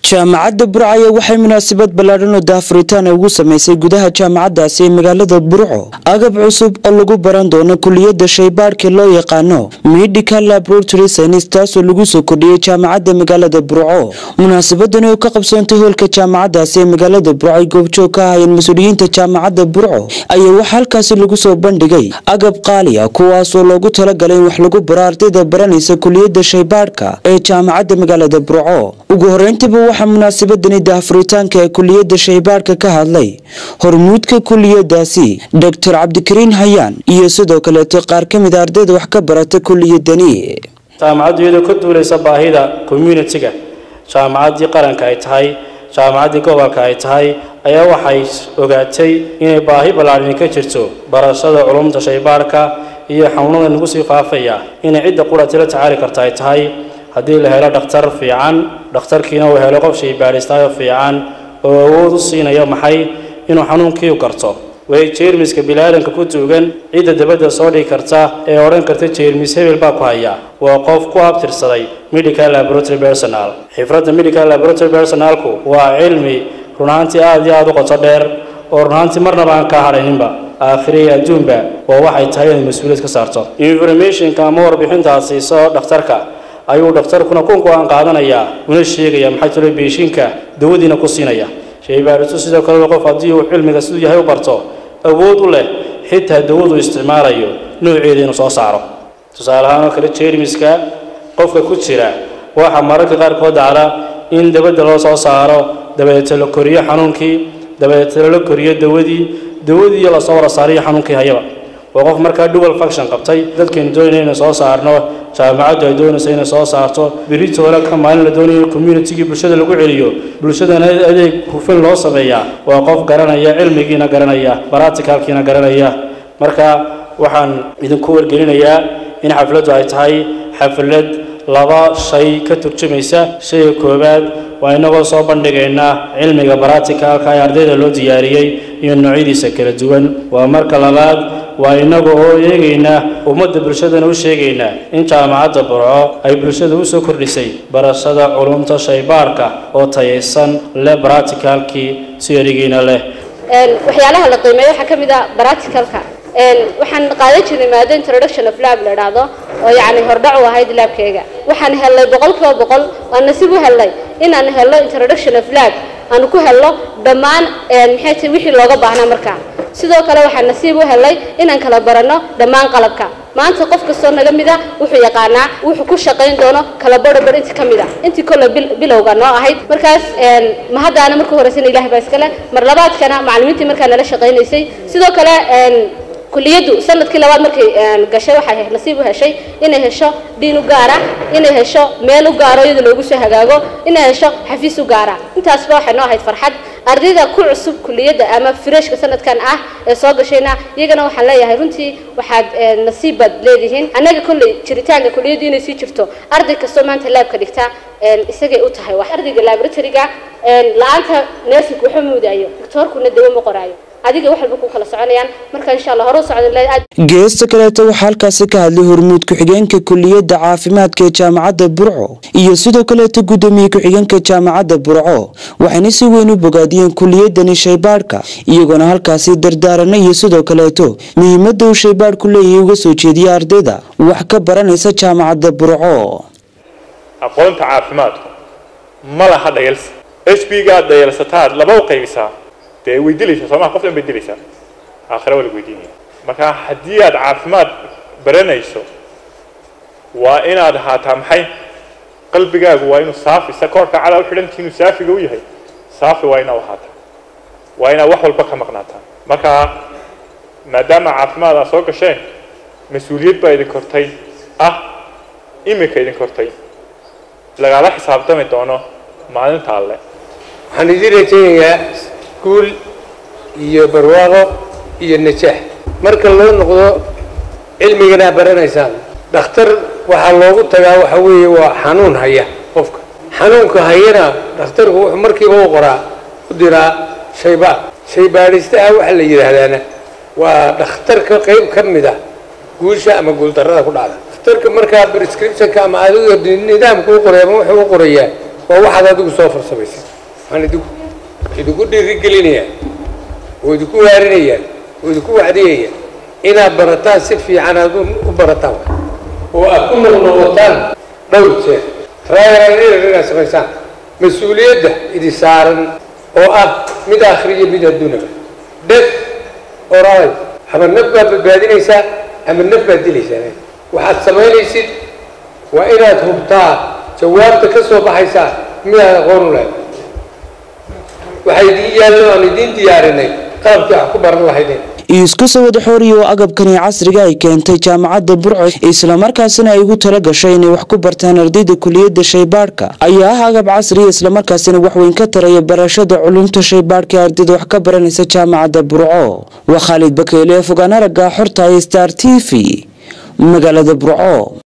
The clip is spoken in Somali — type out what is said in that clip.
jaamacadda burcaya waxay munaasabad ballaadhan oo daafuritaan ugu samaysay gudaha jaamacaddaasi ee magaalada burco agab cusub oo lagu baran doono kuliyadda shaybaadhka loo yaqaano medical laboratory science taasoo lagu soo kordhiyey jaamacadda magaalada burco munaasabadani oo ka qabsoontay hoolka jaamacaddaasi ee magaalada burco ay goobjoog ka ahayeen mas-uuliyiinta jaamacadda burco ayaa waxaa halkaasi lagu soo bandhigay agab qaali ah kuwaasoo loogu talagalay in wax lagu baro ardayda baranaysa kuliyadda shaybaadhka ee jaamacadda magaalada burco ugu horeyntiiba waxaa munaasabadani daafuritaanka ee kuliyadda shaybaadhka ka hadlay hormuudka kuliyadaasi doctor cabdikariin hayaan iyo sidoo kaleeto qaar ka mid a ardayda wax ka barata kuliyadani jaamacaddu iyadoo ka duulaysa baahida communitiga jaamacaddii qaranka ay tahay jaamacaddii gobolka ay tahay ayaa waxay ogaatay inay baahi ballaadhani ka jirto barashada culumta shaybaadhka iyo xanuunada nagu sii faafaya inay cidda qurati la tacaali karta ay tahay haddii la helo dhakhtar fiican dhakhtarkiina uu helo qof shaybaadhistaayo fiican oo awood u siinaya maxay inuu xanuunkii u garto way jeermiska bilaadanka ku tuugan cidda dabadda soo dhigi karta ee odhan karta jeermis hebel baa ku haya waa qof ku abtirsaday medical laboratory personal xifradda medical laboratory personalku waa cilmi runaantii aada iyo aada u qoto dheer oo runaantii marnaba aan kaa hadhayninba aakhire iyo adduunba waa waxay tahay inaad mas-uuliyad ka saarto informationka ama warbixintaad siiso dhakhtarka ayuu dhakhtarkuna ku go-aan qaadanayaa una sheegaya maxay talo beeshinka dawadiina ku siinaya shaybaadhistu sidoo kale qof haddii uu cilmiga siduu yahay u barto awood u leh xitaa dawadu isticmaalayo nooceeda inuu soo saaro tusaale ahaan oo kale jeermiska qofka ku jira waxaa mararka qaarkood dhacda in dabadda loo soo saaro dabadeeta la koriyo xanuunkii dabadeeta la koriyo dawadii dawadii lasoo wara saariyo xanuunkii hayaba waa qof markaa dual function qabtay dadkaynu doonayna inay soo saarno jaamacaddu ay doonaysa inay soo saarto beritoole ka maalin la doonayo in communitigii bulshada lagu celiyo bulshadana adeeg hufan loo sameeyaa waa qof garanaya cilmigiina garanaya baraticalkiina garanaya marka waxaan idinku wargelinayaa in xafladdu ay tahay xaflad laba shay ka turjumaysa shayga koowaad waa inagoo soo bandhigaynaa cilmiga baraticalka ee ardayda loo diyaariyey iyo noocyadiisa kala duwan waa marka labaad waa inaga oo eegaynaa ummadda bulshadana u sheegaynaa in jaamacadda burco ay bulshada u soo kordhisay barashada culumta shaybaarka oo tayaysan leh baraticalkii si erigiina leh waxyaalaha la qiimeeyo waxaa ka mid ah baraticalka waxaan qaadan jirnay maado introduction of lab la idhaahdo oo yacni hordhac u ahayd laabkeyga waxaan helnay boqol kiiba boqol aan nasiib u helnay inaan helno introduction of lab aanu ku helno dhammaan maxay tahay wixii looga baahnaa markaa sidoo kale waxaan nasiib u helnay inaan kala baranno dhammaan qalabka maanta qof kastoo naga mid a wuxuu yaqaanaa wuxuu ku shaqayn doono kala barhabar inti ka mid a intii kolle bilowga noo ahayd markaas mahaddaana marka horeysana ilahay baa iskale mar labaadkana macallimiintii markaa nala shaqaynaysay sidoo kale kuliyaddu sanadkii labaad markay gashay waxay nasiib u heshay inay hesho dhiin u gaara inay hesho meel u gaaro iyada loogu soo hagaago inay hesho xafiis u gaara intaasba waxay noo ahayd farxad ardayda ku cusub kuliyadda ama freshka sanadkan ah ee soo gashayna iyagana waxaan leeyahay runtii waxaad nasiib baad leedihiin annaga kolley jiritaanka kuliyaddu inay sii jirto arday kastoo maanta laabka dhigta isagay u tahay wax ardayga laboratoryga la-aanta nersink waxma muudaayo doctoorkuna dawo ma qoraayo adiga wax walba ku kala soconayaan marka insha allah hore u socda geesta kaleeto waxaa halkaasi ka hadlay hormuud ku-xigeenka kuliyadda caafimaadka ee jaamacadda burco iyo sidoo kaleeto guddoomiye ku-xigeenka jaamacadda burco waxayna si weyn u bogaadiyeen kuliyadani shaybaadhka iyagoona halkaasi dardaarana iyo sidoo kaleeto muhiimadda uu shaybaadhku leeyahay uga soo jeediya ardayda wax ka baranaysa jaamacadda burco aqoonta caafimaadku ma laha dhayalsa h b gaad dhayalsataad laba u qaybisaa dee way dilaysaa soomaa qof dhan bay dilaysaa aakhira waa lagu weydiinaya marka haddii aad caafimaad baranayso waa inaad ahaataa maxay qalbigaagu waa inuu saafi sa koorka cadaa u xidhantii inuu saafiga u yahay saafi waa inaad ahaataa waa inaad wax walba ka maqnaataa marka maadaama caafimaad aad soo gasheen mas-uuliyad baa idin kortay ah imika idin kortay lagala xisaabtami doono maalinta alle waxaan idin rajaynayaa guul iyo barwaaqo iyo najaax marka loo noqdo cilmigana baranaysaan dhakhtar waxaa loogu tagaa waxa weeye waa xanuun haya qofka xanuunka hayana dhakhtarku wuxuu markiiba u qoraa u diraa shaybaad shaybaadhistaha waxa la yidhaahdaana waa dhakhtarka qayb ka mid ah guusha ama guuldarrada ku dhacda dhakhtarka markaa prescriptionka ama adigo nidaamka u qoray ama wuxuu u qorayaa waa waxaad adigu soo farsamaysay waxaan idinku idinku dhiirigelinayaa oo idinku waarinayaa oo idinku wacdiyayaa inaad barataan si fiican aad u barataan oo aad ku noqnoqotaan dhowr jeer raayaraan inaad samaysaan mas-uuliyadda idi saaran oo ah mid akhriya mid adduunaba dheg oraay ama naf baad badbaadinaysaa ama naf baad dilaysaa waxaad samaynaysid waa inaad hubtaa jawaabta ka soo baxaysaa midaad aqoon u lahayd waxaa idiin yaallo aan idiin diyaarinay qalabkii wax ku baran lahaydeen isku soo wada xooriya oo agabkani casriga ay keentay jaamacadda burco islamarkaasina ay ugu tala gashay inay wax ku bartaan ardayda kuliyadda shaybaadhka ayaa ah agab casriya islamarkaasina waxweyn ka taraya barashada culumta shaybaadhka ee ardayda wax ka baranaysa jaamacadda burco waa khaalid bakeyle fogaan aragga xorta star t v magaalada burco